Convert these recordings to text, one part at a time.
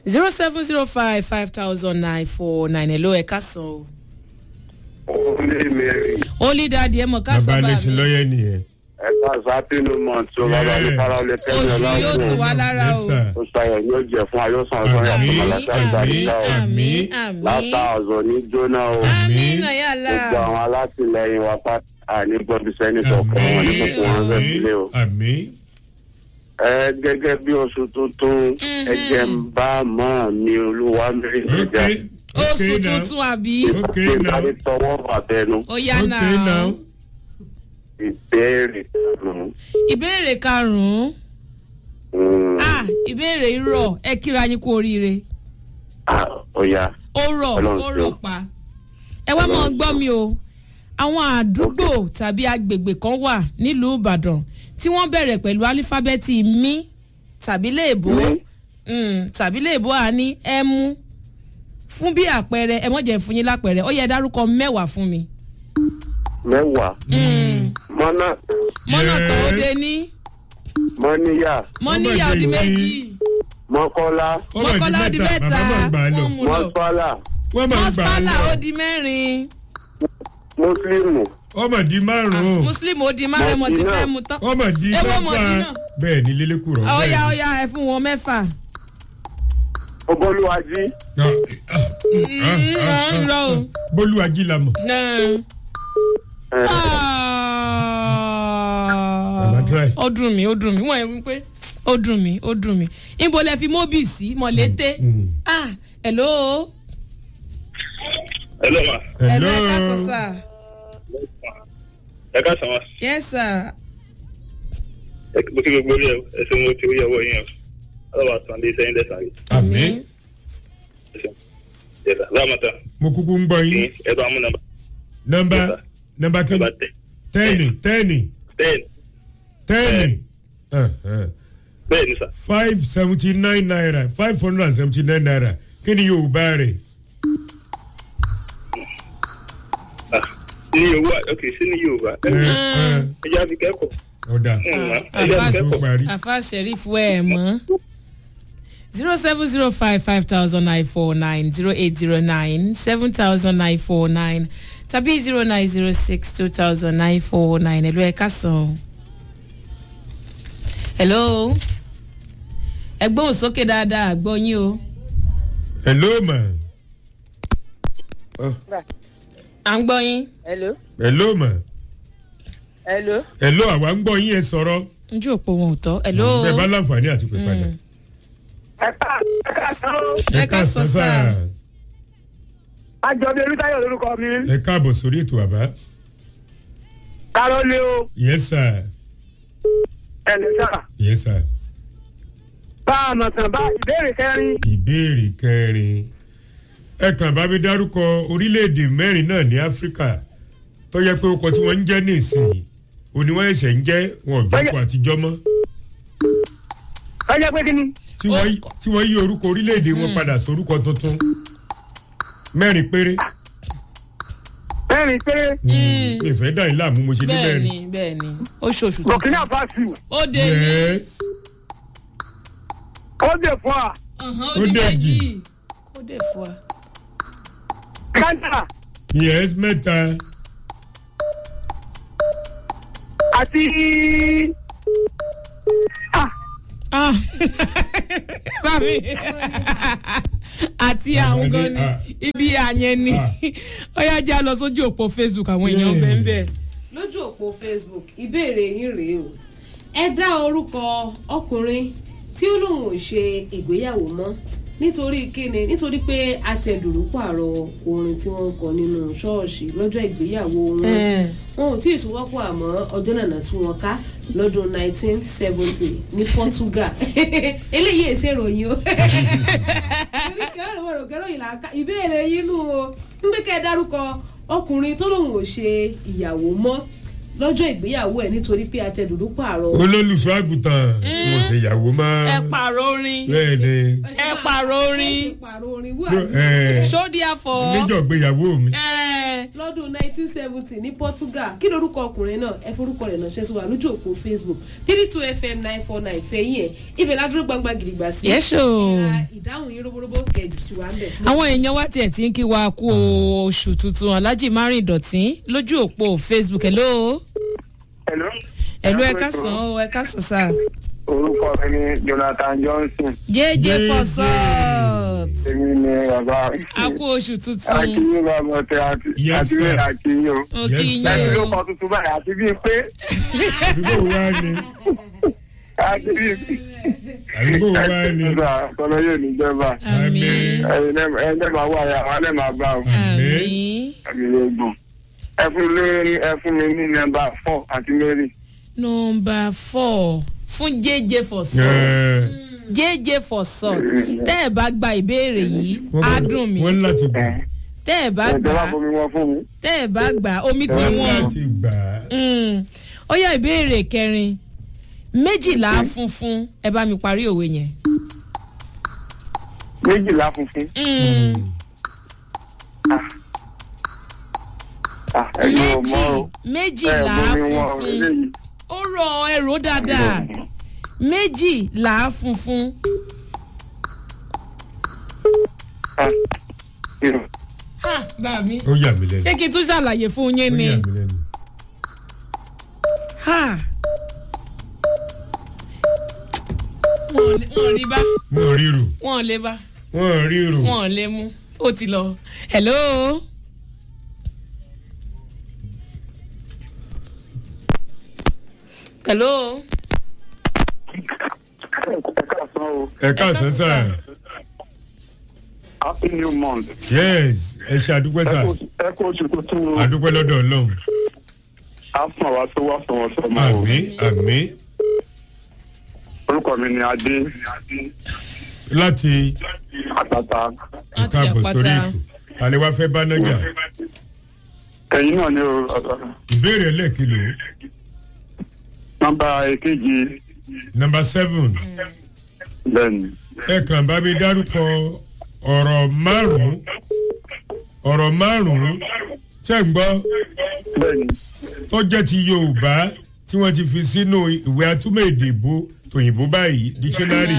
zero seven zero five five thousand nine four nine hello ẹ ká sàn o. Olé Mary. Holy daddy ẹ mọ̀ ká bàbá sàn bá lẹ́sìn mi. lọ́yẹ̀ nìyẹn. Ẹ̀ka Sátínú Mọ̀tò bàbá mi fara olè kẹ́mi oṣù yóò tù ọlọ́run. wá lára o. Yes, sir. Ó ṣayọ̀ ní ó jẹ fún ayọ́sàn ọ̀sán yàtọ̀ Àmín, màlàkà àmín ìgbàlíkà o. àmín àmín. Látà ọ̀zọ̀ ní jóná o. àmín náà yàrá. Gbogbo àwọn alátìlẹyìn wa pátá ní gbọ́dọ̀ sẹ́ni kọ̀ọ̀kan wọn ní kókó wọn fẹ́ sílé o. àmín. Ẹ gẹ́gẹ́ bí oṣù tuntun, ẹ jẹ́ ń bá mọ́ mi olúwa mẹ́rin ok jẹjẹ. oṣù ok now tuntun àbí. ok Ṣé now ìbáni tọwọ́ bàtẹnu? ó yá ok now náà. Ìbéèrè karùn-ún. ìbéèrè karùn-ún. Mm, ah ìbéèrè irọ́ ẹ kíra yín kú oríire. ah, Ó yá. ó rọ̀ Ọlọ́run ó ṣeun. rọ̀ pa. ẹ wá máa gbọ́ mi o àwọn àdúgbò tàbí agbègbè kan wà nílùú ìbàdàn tí wọ́n bẹ̀rẹ̀ pẹ̀lú álífábẹ́ẹ̀tì mi tàbí léèbó Mi? mm, tàbí léèbó à ní ẹmu fún bí àpẹẹrẹ ẹ mọ̀jẹ̀ fún yín lápẹẹrẹ ó yẹ dárúkọ mẹ́wàá fún mi. Mẹ́wàá. Mọ́nà mọ́nà Yes. kan ó de ní mọ́níyà mọ́níyà ó di Ọmọ méjì mọ́kọ́lá Ó mà di mọ́kànlá ó di mẹ́ta, mẹ́ta bàbá máa gbà á lọ. wọ́n mú lọ mọ́sálà wọ́n máa ń gbà á mọ́sálà lọ. ó di mẹ́rin mùsùlùmù ọmọ di márùn-ún muslim ó di márùn mo ti Mọ̀dínà. fẹ́ mu tán ọmọ di Ẹ wọ́n mẹ́fà Mọ̀dínà. bẹ́ẹ̀ ni lélẹ́kùrọ̀ ó yá ó yá ẹ fún wọn mẹ́fà. ọbọlúwájí ń lọ o. bólú ajílamọ̀ Náà. Mama try. ó dùn mí ó dùn mí wọ́n yẹn wípé ó dùn mí ó dùn mí níbo lẹ fi móbì sí mọ̀lété Mm. ah hello Hello ma. hello hello ẹ ká sọ sà Ẹ ká sàn wá. yes sir Ẹ mo ti gbogbo rí ẹ ẹ ṣe mo ti rí ọwọ́ yín o. Ọlọ́wà sàn dé sẹ́yìn dẹ́sàn rí. àmín Ẹ ṣeun. Yẹ́sà lámọ̀tà. mo kúkú ń bọ Kí yín ẹ bá mú nàmbà. nọmba Yes, sir. nọmba kí Nàmbà tẹ̀. tẹ́ẹ̀nì tẹ́ẹ̀nì Bẹ́ẹ̀ni tẹ́ẹ̀nì bẹ́ẹ̀ni sà. five seventy nine naira five hundred and seventy nine naira kí ni yóò bá rẹ̀ Ah, Ní owó ok sí ní Yorùbá. Ẹ ẹ jẹ́ àfi kẹ́kọ̀ọ́. ọ̀dà Ẹ jẹ́ àfi tó kẹ́kọ̀ọ́. parí afa sheriff wẹ ẹ mọ zero seven zero five five thousand nine four nine zero eight zero nine seven thousand nine four nine tàbí zero nine zero six two thousand nine four nine ẹ̀lú ẹ̀ka sàn. hello ẹgbọ́n sókè dáadáa àgbọ̀ yín o hello ma à ń gbọ́ yín hello hello ma hello hello àwa ń gbọ́ yín ẹ sọ̀rọ̀ ojú òpó wọn ò tọ́ hello bẹ́ẹ̀ bá láǹfààní àti pè padà ẹ̀ka ẹ̀ka sàn Ẹ ká sọ sáà. àjọbí olùtayọ̀ lórúkọ mi ẹ káàbọ̀ sórí ètò àbá kárọ́lé o yes sir ẹ̀lẹ́sà yes sir bá a mọ̀ tán bá ìbéèrè kẹrin ìbéèrè kẹrin ẹ kàn bá mi dárúkọ orílẹ̀-èdè mẹ́rin náà ní áfíríkà tó yẹ pé ọkọ̀ tí wọ́n ń jẹ́ nísìnyí òní wọ́n ẹ̀ṣẹ̀ ń jẹ́ wọn ò jókòó àtijọ́ mọ́ ọjọ́ pé kí ni tí wọ́n yí- tí wọ́n yí orúkọ orílẹ̀-èdè wọn padà sórúkọ tuntun mẹ́rin péré mẹ́rin péré mi ìfẹ́ dà yín láàmú mo ṣe ní bẹ́ẹ̀ mẹ́rin ni bẹ́ẹ̀ ni oṣooṣù tó burkina faso ó dé ní yes ó dè fún wa ọ̀hán, ó ó di dé méjì jì. ó dé fún wa. ghana yes mẹ́ta àti Ah. Bàbí. àti àwọn gan ni Ah. ibi àyẹn ni Ah. ó yá jẹ́ lọ sójú òpó facebook àwọn èèyàn Yeah. bẹ́ẹ̀ bẹ́ẹ̀. lójú òpó facebook ìbéèrè yín rèé o ẹ dá orúkọ ọkùnrin tí ó lóun ò ṣe ìgbéyàwó mọ́ nítorí kíni nítorí pé atẹ̀dùrú pààrọ̀ orin tí wọ́n ń kọ nínú ṣọ́ọ̀ṣì lọ́jọ́ ìgbéyàwó wọn Eh. wọn ò tí ì sọwọ́pọ̀ àmọ́ ọjọ́ nànà tí wọ́n ká lọ́dún 1970 ní portugal eléyìí èsè ìròyìn o ìbéèrè yín nù o ń gbé kẹ́ ẹ dárúkọ ọkùnrin tó lóun ò ṣe ìyàwó mọ́ lọ́jọ́ ìgbéyàwó ẹ̀ nítorí pé atẹ̀dùrú pààrọ̀ olólùfẹ́ àgùntàn mo ṣe ìyàwó mọ́ ẹ pààrọ̀ orin bẹ́ẹ̀ ni ẹ pààrọ̀ orin. ẹ pààrọ̀ orin wú Ló- ẹ, sódì àfọ̀. níjọ́ gbéyàwó mi ẹ lọ́dún 1970 ní Portugal kí lorúkọ ọkùnrin náà ẹ forúkọ rẹ̀ náà ṣẹ́sùn wa lójú òpó Facebook three two fm nine four nine fẹ̀yìn ẹ̀ ibẹ̀ ládúró gbangba gidigba sí. Yes, o. ìra ìdáhùn yín róbóróbó kẹjù sí wa ń bẹ̀. àwọn èèyàn wá tiẹ̀ tí ń kí wa kú oṣù tuntun alájì márùn ìdọ̀tí lójú òpó facebook hello Hello. hello ẹ kásán o ẹ kásán sá orúkọ mi ni Jonathan Johnson jẹ́jẹ́ Jẹ́jẹ́. fọ́sọ́ọ̀t èmi ni bàbá a kú oṣù tuntun akínyìn bàbá ọtẹ àti Yes, àti sir. bẹ́ẹ̀ akínyìn o. mo kí Yes, yín ẹni ló o kọ tuntun báyìí àti bíi pé àdúgbò wa ni àti bíi pé. àdúgbò wa ni nígbà tọ́lọ́ yóò ní jẹba àmín ẹ̀yin ẹ̀ máa wá ya àwọn ẹ̀ máa bá o. àmín àmì yóò gbọ̀n. ẹ fún mi ẹ fún mi ní nọ́mbà four àti mary. nọmba four fún jẹ́jẹ́ fọ́sọ́ọ̀t Ẹ, jẹ́jẹ́ fọ́sọ́ọ̀t tẹ́ ẹ bá gba ìbéèrè yìí wọ́n á bọ̀- dùn mí wọ́n láti gbà tẹ́ ẹ bá ẹ gbà jọba fún mi wọn fún mi. tẹ́ ẹ bá gbà omi tí wọ́n wọ́n. láti gbà Mm. ó yá ìbéèrè kẹrin méjìlá funfun ẹ bá mi parí òwe yẹn. méjìlá funfun. Mm. Ah, ẹ̀yin ò mọ̀ o. méjì ẹ méjìlá mú mi wọn funfun eléyìí. ó rọ ẹrọ dáadáa méjìlá funfun Ah, irun. ha bá mi ó yà mí lẹ́nu ṣé kí n tún ṣàlàyé fún yín ó ni yà mí lẹ́nu ha wọn ò lè- wọn ò rí bá wọn ò ríru wọn ò lè bá wọn ò ríru wọn ò lè mú ó ti lọ hello. hello. ẹ káàsán o. ẹ káàsán sá happy new month. yes ẹ ṣe àdúpẹ́ sá ẹ kó oṣù tuntun o. àdúpẹ́ lọ́dọ̀ ọlọ́run a fún àwa tó wá fún wọn sọ máa o. àmì àmì orúkọ mi ni adé láti àtàtà. Láti káàbọ̀ àpáta. sórí ètò tàlẹ́ wá fẹ́ bá nájà ẹ̀yin náà ni o ìbéèrè lẹ́ẹ̀kìlò nọ́mbà èkejì nọmba seven bẹ́ẹ̀ni. ẹ kàn bá mi dárúkọ ọ̀rọ̀ márùn-ún ọ̀rọ̀ márùn-ún tẹ́ ń gbọ́ bẹ́ẹ̀ni. tó jẹ́ ti yorùbá tí wọ́n ti fi sínú ìwé atúmọ̀ èdè ìbò tòyìnbó báyìí dictionary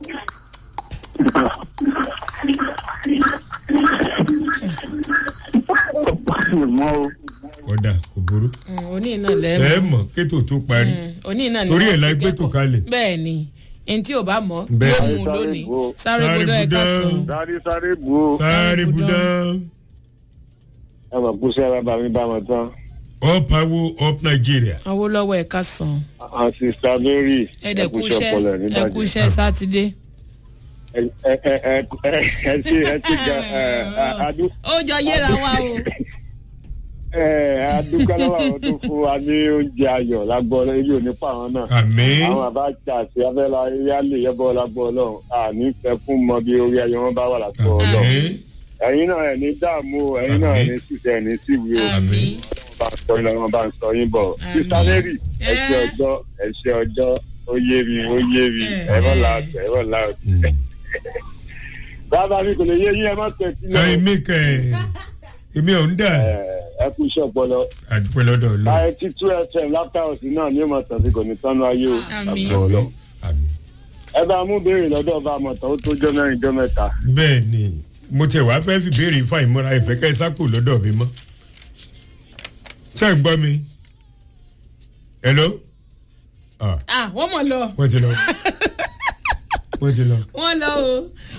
mọ o. ọ̀dà kò burú Mm, òní náà ẹ lẹ́ẹ̀mọ́ mọ̀ kétò tó parí òní náà ni Torí wọ́n ẹ̀ la fi gbé tò kẹ́kọ̀ọ́. kalẹ̀. bẹ́ẹ̀ ni ẹni tí ò bá mọ̀ Bẹ́ẹ̀. yóò mú un Sáré lónìí bó. sáré Sáré gbọdọ̀ ẹ̀ka budán. sàn. sáré sáré bu o. sáré budán. budán ẹ mọ̀ kó sẹ́ra bá mi bá wọn tán. up awo up nigeria awolowo ẹ̀ka sàn. àwọn sista mary ẹ̀dẹ̀ kú ẹkúṣẹ́ iṣẹ́ ọpọlọ ní ẹ̀kú bàjẹ́. iṣẹ́ sátidé. ẹ ẹ ẹ ẹ ẹ ti ẹ ti ga ẹ adu ó jọ yéra wa o. ẹ adúgbò lọ́wọ́ àwọn tó fún wa ní oúnjẹ ayọ̀ lágbọ́ ilé onípa àwọn náà. àmì àwọn àbájá àti abẹ́lá yálè yẹ́bọ́ lágbọ́ ọlọ́run àní fẹ́ fún mọ bí orí ayọ̀ wọn bá wà lágbọ́ ọlọ́run. àmì ẹ̀yin náà ẹ̀ ní dààmú o ẹ̀yin náà ẹ̀ ní sísẹ̀ ẹ̀ ní síwì o. àmì bá ń sọ yín lọ́wọ́ bá ń sọ yín bọ̀. Àmín. sísá lérì ẹ ṣe Ẹ́. ọjọ́ ẹ ṣe ọjọ́ ó yé mi ó yé mi Ẹ́. ẹ mọ̀ láàtọ̀ ẹ mọ̀ láàtọ̀. bàbá mi kò lè yé yín ẹ má tẹ̀ sílẹ̀ o. èmi kẹ èmi ò ń dà Ẹ, ẹ kú iṣẹ́ ọpọlọ. àdúpẹ́ lọ́dọ̀ ọlọ́run ninety two fm lápá òsì náà ní ìmọ̀ tàbí kò ní tánú ayé o. Àmín. Lágbọ́ Ọlọ́run. àmì ẹ bá mú béèrè lọ́dọ̀ ọba àmọ̀tán ó tó jọ́ mẹ́rin jọ́ mẹ́ta. bẹ́ẹ̀ ni mo tẹ̀ wá fẹ́ fi béèrè ifá ìmúra ìfẹ́ kẹ́ ẹ sápò lọ́dọ̀ mi mọ́ ṣé ń gbọ́ mi hello ah ah wọ́n mọ̀ lọ wọ́n ti lọ wọ́n ti lọ. wọ́n lọ o.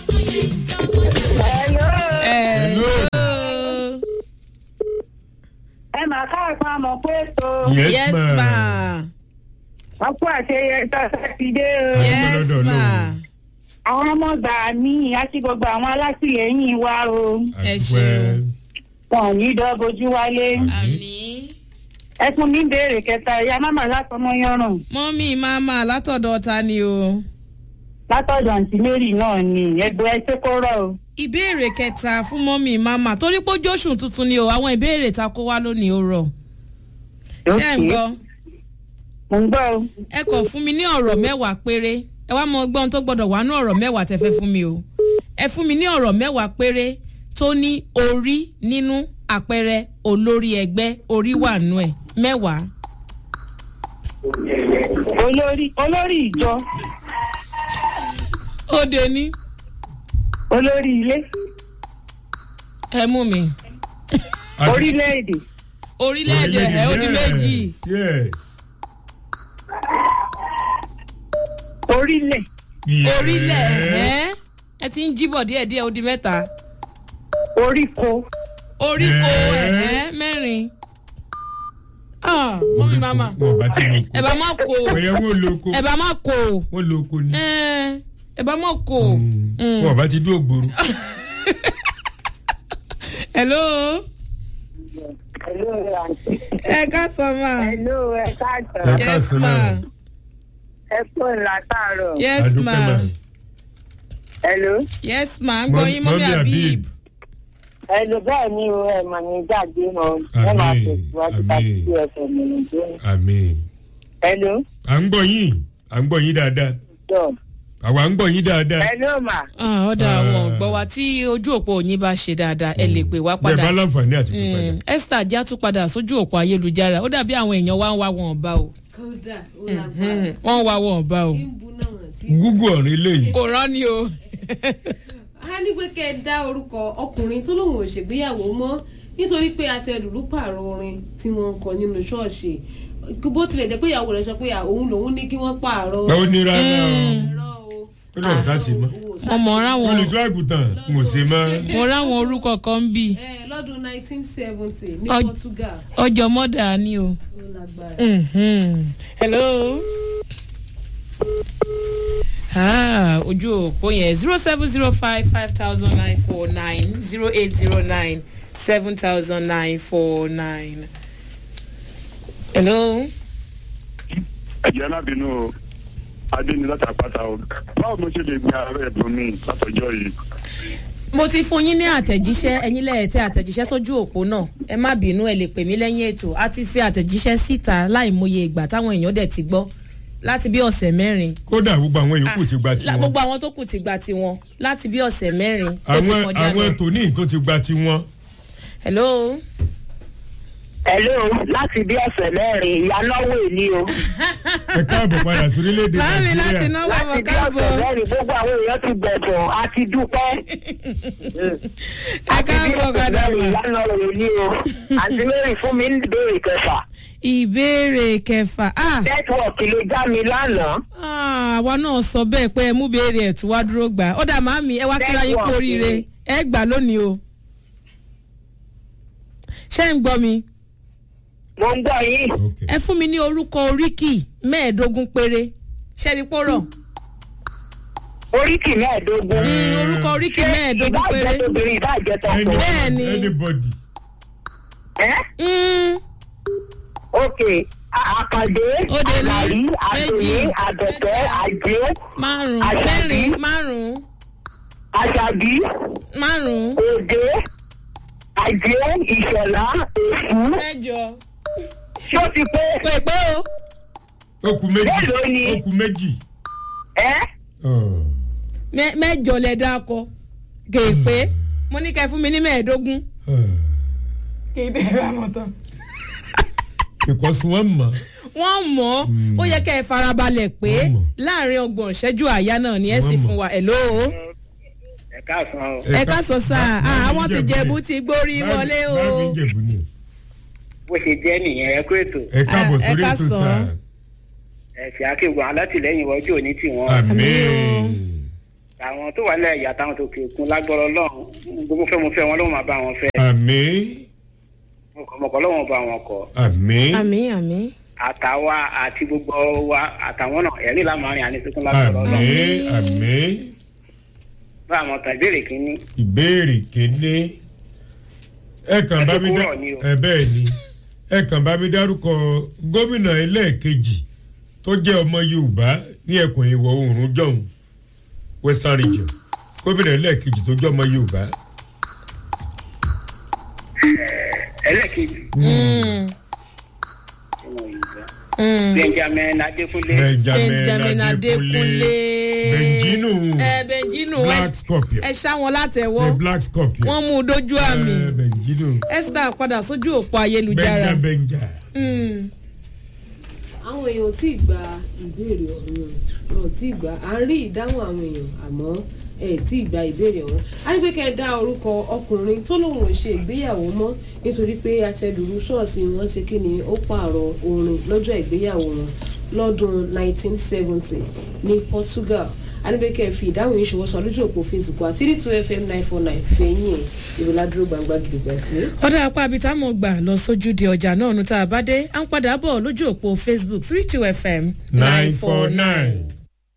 hello ẹ máa káàkiri àmọ́ pé ètò yes, yes ma ma ọkọ àṣeyẹ sátidé o. Yes. yes lọ́dọ̀ ma Ọlọ́run. àwọn ọmọ gbà mí àti gbogbo àwọn alátìlẹyìn wa o Ẹ àdúpẹ́ ṣeun. wọn ò ní dọ́bojú wálé. àmì ẹ fún mi béèrè kẹta ìyá máma látọmọ yọrùn mọ́mí máma látọ̀dọ̀ ta ni o. látọ̀dọ̀ àǹtí mary náà ni ẹgbẹ́ ẹ ṣe kó rọ̀ o. ìbéèrè kẹta fún mọ́mí máma torí pé ojú oṣù tuntun ni o àwọn ìbéèrè ta kó wá lónìí ó rọ̀ ṣé ẹ̀ ń gbọ́ mo ń gbọ́ o. ẹ kọ̀ fún mi ní ọ̀rọ̀ mẹ́wàá péré ẹ wá mọ gbọ́n tó gbọ́dọ̀ wà ní ọ̀rọ̀ mẹ́wàá tẹ́ fẹ́ fún mi o ẹ fún mi ní ọ̀rọ̀ mẹ́wàá péré tó ní orí nínú àpẹẹrẹ olórí ẹgbẹ́ orí wà nù ẹ̀ mẹ́wàá. olórí olórí ìjọ ó de ní olórí ilé ẹ mú mi Àti- orílẹ̀-èdè orílẹ̀-èdè ẹ̀ ó di méjì yes orílẹ̀ yes orílẹ̀ ẹ̀ ẹ ti ń jíbọ̀ díẹ̀díẹ̀ ó di mẹ́ta oríko oríko Yes. ẹ̀ mẹ́rin ah mọ́mí mama wọn bá ti lo ẹ bá má kó o ọyẹ wọn lo oko ẹ bá má kó o wọn lo oko ni ẹ ẹ bá má kó o. Mm. wọn bá ti dúró gbòòrò hello. hello àǹtí ẹ ká sọ ma. hello ẹ ẹ káàtó káàsán náà ẹ pọ̀ látàárọ̀ yes adúpẹ́ ma náà hello yes ma ń gbọ́ yín mọ́mí habib. hello bẹ́ẹ̀ ni o ẹ mà ní jáde mọ́ ẹ máa Àmín, tẹ̀síwájú àmín. tàbí tí ẹ fẹ́ mi nìjẹ́ àmín hello à ń gbọ́ yín à ń gbọ́ yín dáadáa jọ àwa ń gbọ́ yín dáadáa hello ma Ah, ọ̀dà Ah. àwọn gbọ́ wa tí ojú òpó yín bá ṣe dáadáa ẹ lè pè wá bẹ́ẹ̀ bá padà. láǹfààní àti pè padà Mm, esther já tún padà sójú òpó ayélujára ó dàbí àwọn èèyàn wá ń wá wọn ọba o kódà ó Mm, lágbára wọ́n ń wá wọn ọba o ń bu náà tí. gúgú ọ̀rìn eléyìí kò rán ni o. a ní pé kẹ́ ẹ dá orúkọ ọkùnrin tó lóun ò ṣègbéyàwó mọ́ nítorí pé atẹ̀dùrú pààrọ̀ orin tí wọ́n ń kọ nínú ṣọ́ọ̀ṣì bó tilẹ̀ jẹ́ pé ìyàwó rẹ̀ sọ pé òun lòun ní kí wọ́n pààrọ̀ báwo ní rárá o ẹ̀rọ o. ó lọ sáàsì mọ́ ọmọ ráwọn olùsọ àgùntàn mo ṣe mọ́ mo ráwọn orúkọ kan ń bì ẹ lọ́dún 1970 ní Ọj- Portugal ọjọ́ mọ́dà ni o. ó lágbára. Mhm. hello. Ah, ojú òpó yẹn zero seven zero five five thousand nine four nine zero eight zero nine seven thousand nine four nine. hello. ẹ̀jẹ̀ alábìínú o adé ni láti àpáta o báwo mo ṣe lè gba ààrẹ ẹ̀bùn mi látọjọ́ yìí. mo ti fún yín ní àtẹ̀jíṣẹ́ ẹ̀yin lẹ́ẹ̀tẹ́ àtẹ̀jíṣẹ́ sójú òpó náà ẹ má bínú ẹ lè pè mí lẹ́yìn ètò a ti fi àtẹ̀jíṣẹ́ síta láìmọye ìgbà táwọn èèyàn dẹ̀ ti gbọ́ láti bí ọ̀sẹ̀ mẹ́rin kódà gbogbo àwọn yòókù ti gba La- tiwọn gbogbo àwọn tó kù ti gba tiwọn láti bí ọ̀sẹ̀ mẹ́rin tó ti àwọn kọjá àwọn lọ. tòní tó ti gba tiwọn hello. hello láti bí ọ̀sẹ̀ mẹ́rin ìyánáwó èní o ẹ káàbọ̀ padà sórílẹ̀-èdè láàmì láti nàìjíríà náwó láti ọmọ bí káàbọ̀ ọ̀sẹ̀ mẹ́rin gbogbo àwọn èèyàn ti bẹ̀bọ̀ a ti dúpẹ́ ẹ káàbọ̀ padà mẹ́rin mà. ìyánáwó èní o àti mẹ́rin fún mi ní ìbéèrè kẹfà ìbéèrè kẹfà ah nẹ́tíwọ̀kì ló já mi lánàá ah, àwa náà sọ bẹ́ẹ̀ pé ẹ mú béèrè ẹ̀ tún wá dúró gbà ó dà màmí ẹ wá kíra yín kú Network oríire ni. ẹ gbà lónìí o. ṣé ń gbọ́ mi mo ń gbọ́ yín Okay. ẹ fún mi ní orúkọ oríkì mẹ́ẹ̀ẹ́dógún péré ṣẹ́ni pọ́rọ̀ oríkì mẹ́ẹ̀ẹ́dógún Mm, orúkọ oríkì mẹ́ẹ̀ẹ́dógún péré ìbáàjẹ́ tóbìnrin ìbáàjẹ́ tọkùnrin Bẹ́ẹ̀ni. anybody ẹ́ Mm, ok A- àkàndé Òde ní àlàrí méjì, àdùnní àbẹ̀tẹ̀ àjẹ́ márùn Àṣàbí. mẹ́rin márùn àṣàbí márùn òde àjẹ́ ìṣọ̀lá èṣù mẹ́jọ ṣó ti pé pé pé o okùn méjì Mélòó ni? okùn méjì ẹ́ Oh. mẹ- mẹ́jọ lẹ dákọ kéèpé mo ní kẹ́ fún mi ní mẹ́ẹ̀ẹ́dógún. Ah. kéèpé bá mọ̀ tán. because wọ́n mọ̀ wọ́n mọ̀ ọ́ ó yẹ kẹ́ ẹ farabalẹ̀ pé Wọ́n mọ̀. láàrin ọgbọ̀n ìṣẹ́jú àyá náà ni ẹ sì Wọ́n mọ̀. fún wa ẹ̀ló ẹ káàsán o ẹ ká sọ sáà bá- àwọn ti bá- jẹ̀bú ti gbórí bá- wọlé o. bá mi jẹ̀bú ni. bó ṣe jẹ́ nìyẹn ẹ kó ètò ẹ káàbọ̀ Ah, ẹ sórí ká ètò sọ. sáà ẹ̀sìn akéwòn alátìlẹ́yìn wọ́jú òní tì wọ́n àmín àwọn tó wà lẹ́yìn àtàwọn tó kékun lágbọ́rọ̀ lọ́hùn gbogbo fẹ́ mo fẹ́ wọn ló máa bá wọn fẹ́ àmín mọ̀kọ́ lọ́wọ́n bá wọn kọ́ àmín àmì àmì. àtàwa àti gbogbo wa àtàwọn náà ẹ̀rí lámàrin àníṣekún lágbọ́rọ̀ lọ́hùn àmín àmín bá àwọn tàn ìbéèrè kínní ìbéèrè kéde ẹ kàn bá mi dá Ẹ tó kúrò ní o. ẹ bẹ́ẹ̀ ni ẹ kàn bá mi dárúkọ gómìnà ẹlẹ́ẹ̀kejì tó jẹ́ ọmọ yorùbá ní ẹkùn ìwọ̀ oòrùn jọ̀hún western region gómìnà ẹlẹ́ẹ̀kejì tó jẹ́ ọmọ yorùbá ẹlẹ́ẹ̀kejì Mm. benjamin adékúnlé benjamin adékúnlé benjinu ẹ benjinu ẹ black scorpion ẹ ṣá wọn látẹwọ the black scorpion wọn mú un dójú àmì Eh, benjinu esther padà sójú òpó ayélujára benja benja Mm. àwọn èèyàn ò tí ì gba ìbéèrè ọ̀hún wọn ò tí ì gba à ń rí ìdáhùn àwọn èèyàn àmọ́ ẹ ẹ̀ tí ì gba ìbéèrè ọ̀hún arígbékẹ́ dá orúkọ ọkùnrin tó lóun ò ṣe ìgbéyàwó mọ́ nítorí pé atẹ̀dùrú ṣọ́ọ̀ṣì wọn ṣe kí ni ó pààrọ̀ orin lọ́jọ́ ìgbéyàwó wọn lọ́dún 1970 ní portugal arígbékẹ́ fi ìdáhùn yìí ṣòwò sọ lójú òpó facebook wa three two fm nine four nine fẹ̀yìn ìwòládúró gbangba gidigba sí. ọ̀dà apá abitá mo gbà lọ sójú di ọjà náà nu tá a bá dé à ń padà bọ̀ lójú òpó facebook three two fm nine four nine.